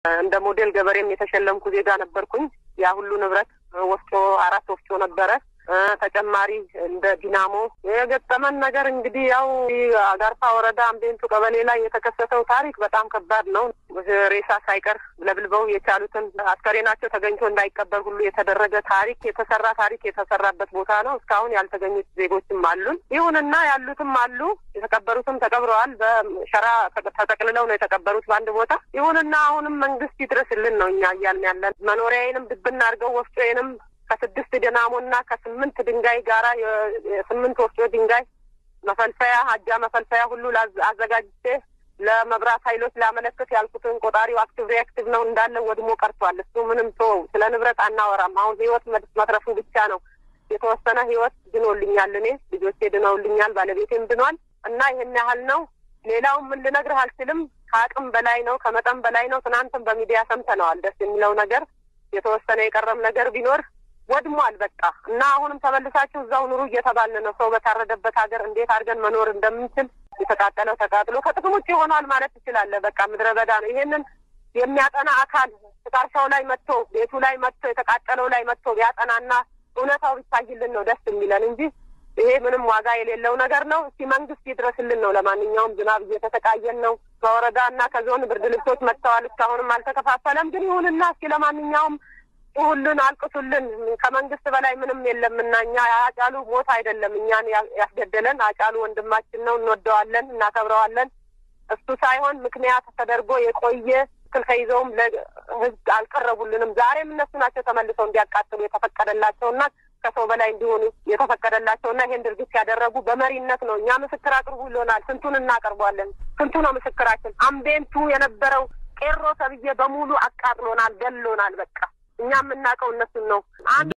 እንደ ሞዴል ገበሬም የተሸለምኩ ዜጋ ነበርኩኝ። ያ ሁሉ ንብረት ወፍጮ አራት ወፍጮ ነበረ። ተጨማሪ እንደ ዲናሞ የገጠመን ነገር እንግዲህ ያው አጋርፋ ወረዳ አምቤንቱ ቀበሌ ላይ የተከሰተው ታሪክ በጣም ከባድ ነው። ሬሳ ሳይቀር ለብልበው የቻሉትን አስከሬናቸው ተገኝቶ እንዳይቀበር ሁሉ የተደረገ ታሪክ የተሰራ ታሪክ የተሰራበት ቦታ ነው። እስካሁን ያልተገኙት ዜጎችም አሉን። ይሁንና ያሉትም አሉ። የተቀበሩትም ተቀብረዋል። በሸራ ተጠቅልለው ነው የተቀበሩት በአንድ ቦታ። ይሁንና አሁንም መንግስት ይድረስልን ነው እኛ እያልን ያለን። መኖሪያዬንም ድብና አድርገው ወፍጮዬንም ከስድስት ድናሞና ከስምንት ድንጋይ ጋራ የስምንት ወፍጮ ድንጋይ መፈልፈያ አጃ መፈልፈያ ሁሉ አዘጋጅቼ ለመብራት ኃይሎች ላመለክት ያልኩትን ቆጣሪው አክቲቭ ሪአክቲቭ ነው እንዳለ ወድሞ ቀርቷል። እሱ ምንም ቶ ስለ ንብረት አናወራም። አሁን ህይወት መትረፉ ብቻ ነው። የተወሰነ ህይወት ድኖልኛል። እኔ ልጆቼ ድነውልኛል። ባለቤቴም ድኗል። እና ይህን ያህል ነው። ሌላው ምን ልነግርህ አልችልም። ከአቅም በላይ ነው፣ ከመጠን በላይ ነው። ትናንትም በሚዲያ ሰምተነዋል። ደስ የሚለው ነገር የተወሰነ የቀረም ነገር ቢኖር ወድሟል በቃ እና አሁንም ተመልሳችሁ እዛው ኑሩ እየተባልን ነው። ሰው በታረደበት ሀገር እንዴት አድርገን መኖር እንደምንችል የተቃጠለው ተቃጥሎ ከጥቅም ውጭ ሆኗል ማለት ትችላለህ። በቃ ምድረ በዳ ነው። ይሄንን የሚያጠና አካል ፍቃርሻው ላይ መጥቶ ቤቱ ላይ መጥቶ የተቃጠለው ላይ መጥቶ ቢያጠናና እውነታው ቢታይልን ነው ደስ የሚለን እንጂ ይሄ ምንም ዋጋ የሌለው ነገር ነው። እስቲ መንግስት ይድረስልን ነው። ለማንኛውም ዝናብ እየተሰቃየን ነው። ከወረዳ እና ከዞን ብርድ ልብሶች መጥተዋል። እስካሁንም አልተከፋፈለም። ግን ይሁንና እስኪ ለማንኛውም ሁሉን አልቅሱልን። ከመንግስት በላይ ምንም የለምና እኛ አጫሉ ሞት አይደለም እኛን ያስገደለን። አጫሉ ወንድማችን ነው፣ እንወደዋለን፣ እናከብረዋለን። እሱ ሳይሆን ምክንያት ተደርጎ የቆየ ትክክል ተይዘውም ለህዝብ አልቀረቡልንም። ዛሬም እነሱ ናቸው ተመልሰው እንዲያቃጥሉ የተፈቀደላቸውና ከሰው በላይ እንዲሆኑ የተፈቀደላቸውና ይሄን ድርጊት ያደረጉ በመሪነት ነው። እኛ ምስክር አቅርቡ ይሎናል። ስንቱን እናቀርቧለን? ስንቱ ነው ምስክራችን? አምቤንቱ የነበረው ቄሮ ተብዬ በሙሉ አቃጥሎናል፣ ገሎናል። በቃ እኛ የምናውቀው እነሱን ነው።